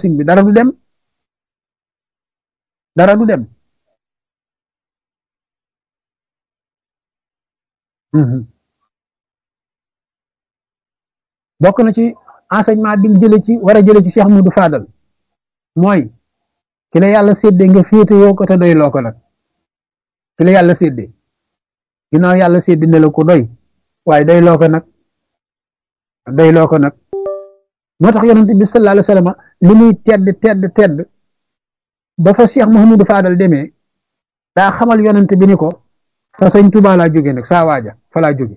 sëñ bi dara du dem dara du dem bokk na ci enseignement bi ñu jëlee ci war a jëlee ci Cheikh Moudou Fadal mooy ki la yàlla séddee nga féete yoo ko te doy loo ko nag ki la yàlla séddee ginnaaw yàlla séddee ne la ko doy waaye doy loo ko nag doy loo ko nag moo tax yonent bi sallallahu alayhi wa sallam li muy tedd tedd tedd ba fa Cheikh Mouhamadou Fadal demee daa xamal yonent bi ni ko fa sëñ Tuubaa laa jóge nag saa waaja fa laa jóge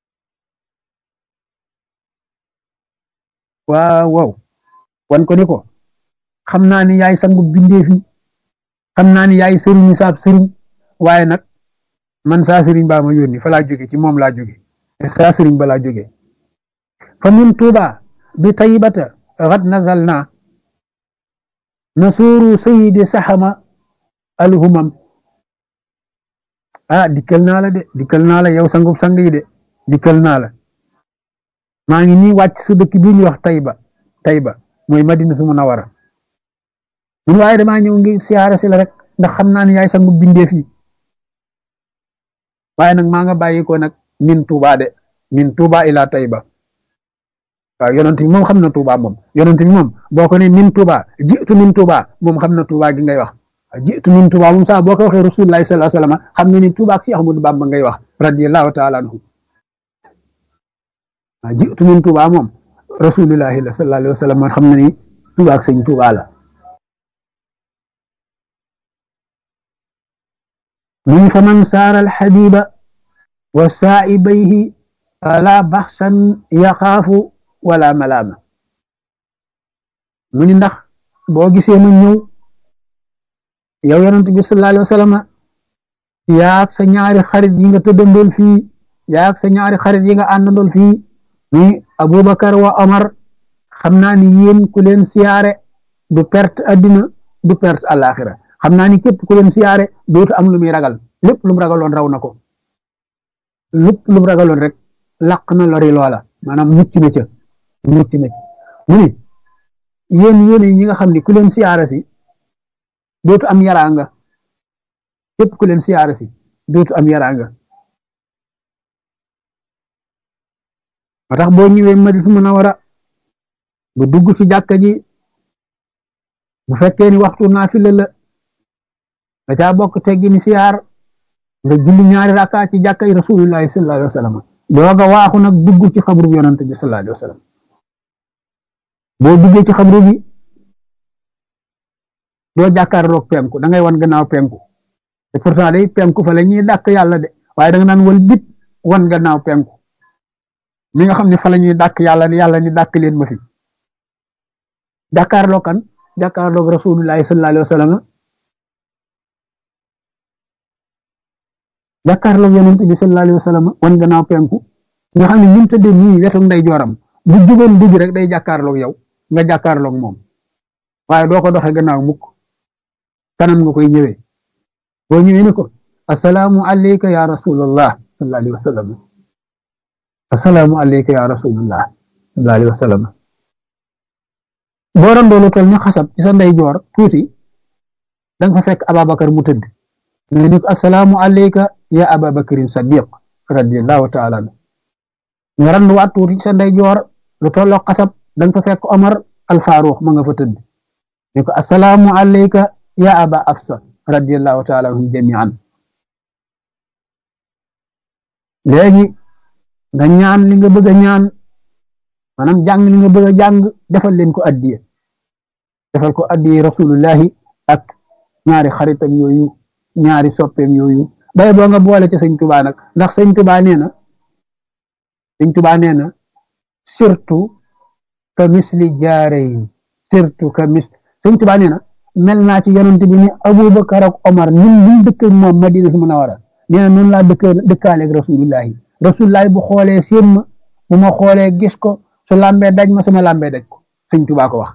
waaw waaw wan ko ni ko xam naa ni yaay sangu bindeef yi xam naa ni yaay sëriñu saab sëriñ waaye nag man saa sëriñ baa ma yónni fa laa jóge ci moom laa jóge saa sëriñ ba laa jóge fa min tuuba bi taybata xad nazal naa nasuuru sayidi saxama alhumam ah dikkal naa la de dikkal naa la yow sangub sang yi de dikkal naa la maa ngi nii wàcc sa dëkk bii ñuy wax Tayba Tayba mooy Madina su Munawara mun waaye damaa ñëw ngi siyaare si la rek ndax xam naa ne yaay sangu bindeef yi waaye nag maa nga bàyyi ko nag min Tuuba de min Tuuba ila Tayba waaw yonent bi moom xam na Tuuba moom yonent bi moom boo ko ne min Tuuba jiitu min Tuuba moom xam na Tuuba gi ngay wax jiitu min Tuuba moom sax boo ko waxee Rasulullahi sallallahu alayhi wasallam xam nga ni Tuuba ak Cheikh Ahmadou Bamba ngay wax radiyallahu taala anhu waaw jiitu min Tuuba moom Rasulullahi la sallallahu alayhi wasallam xam na ni Tuuba ak sëñ Tuuba la من فمن سار الحبيب وسائبيه فلا بخسا يخاف ولا ملامة من ndax boo gisee mu ñëw yow yonent bi sallallahu alayhi wa sallam yaag sa ñaari xarit yi nga tëddandool fii yaag sa ñaari xarit yi nga àndandool fii ni Abubakar wa Omar xam naa ni yéen ku leen siyaare du perte addina du perte àllaaxira xam naa ni képp ku leen siyaare dootu am lu muy ragal lépp lu mu ragaloon raw na ko lépp lu mu ragaloon rek laq na lori loola maanaam mucc na ca mucc na mu ni yéen yéen ñi nga xam ni ku leen siyaare si dootu am yaraanga képp ku leen siyaare si dootu am yaraanga moo tax boo ñëwee Madina Munawara bu dugg ci jàkka ji bu fekkee ni waxtu naafila la da caa bokk teggi ni siyaar nga julli ñaari rakka ci jàkkay rasulullahi sallallahu alayhi wa sallam dooga waaxu nag dugg ci xabru bi yonante bi sallallahu alayhi wa sallam boo duggee ci xabru bi doo jàkkaarloog penku da ngay wan gannaaw penku te pourtant day penku fa la ñuy dàkk yàlla de waaye da nga naan wal bit wan gannaaw penku mi nga xam ne fa la ñuy dàkk yàlla yàlla ni dàkk leen ma fi jàkkaarloog kan jàkkaarloog rasulullahi sallallahu alayhi wa sallam jàkkaarloog yonent bi sallallahu alayhi wa sallam wan gannaaw penku nga xam ne ñun tëddee nii wetu nday jooram bu jugoon dugg rek day jàkkaarloog yow nga jàkkaarloog moom waaye doo ko doxee gannaaw mukk kanam nga koy ñëwee boo ñëwee ni ko asalaamu alayka ya rasulallah sallallahu alayhi wa sallam asalaamu alayka ya rasulallah sallallahu alayhi wa sallam boo doon doolu tol ni xasab ci sa nday joor tuuti da nga fa fekk Ababakar mu tëdd nga ni ko asalaamu alayka ya ababakarin sadiq radiallahu taala anhu nga randu waat tuuti sa ndey joor lu tolloo xasab da nga fa fekk Omar al Faruq ma nga fa tëdd ni ko asalaamu alayka ya aba afsa radiallahu taala anhum jamian léegi nga ñaan li nga bëgg a ñaan maanaam jàng li nga bëgg a jàng defal leen ko addiye defal ko addiye rasulullahi ak ñaari xaritam yooyu ñaari soppeem yooyu bay boo nga boole ci sëñ tubaa nag ndax sëñ tubaa nee na sëñ tubaa nee na surtout ka misli jaareyin surtout ka mis sëñ tubaa nee na mel naa ci yonent bi ni abubakar ak omar ñun ñu dëkk moom madina su munawara nee na noonu laa dëkk dëkkaaleeg rasulullahi rasulullahi bu xoolee seen ma bu ma xoolee gis ko su lambee daj ma sama lambee daj ko sëñ tubaa ko wax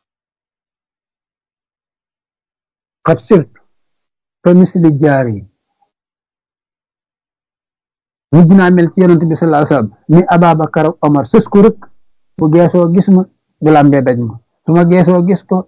xat surtout ka misli jaareyin mujj naa mel ci yonent bi sallallahu alayhi wasallam ni Ababakar ak Omar sës ko rek bu geesoo gis ma bu lambee daj ma su ma geesoo gis ko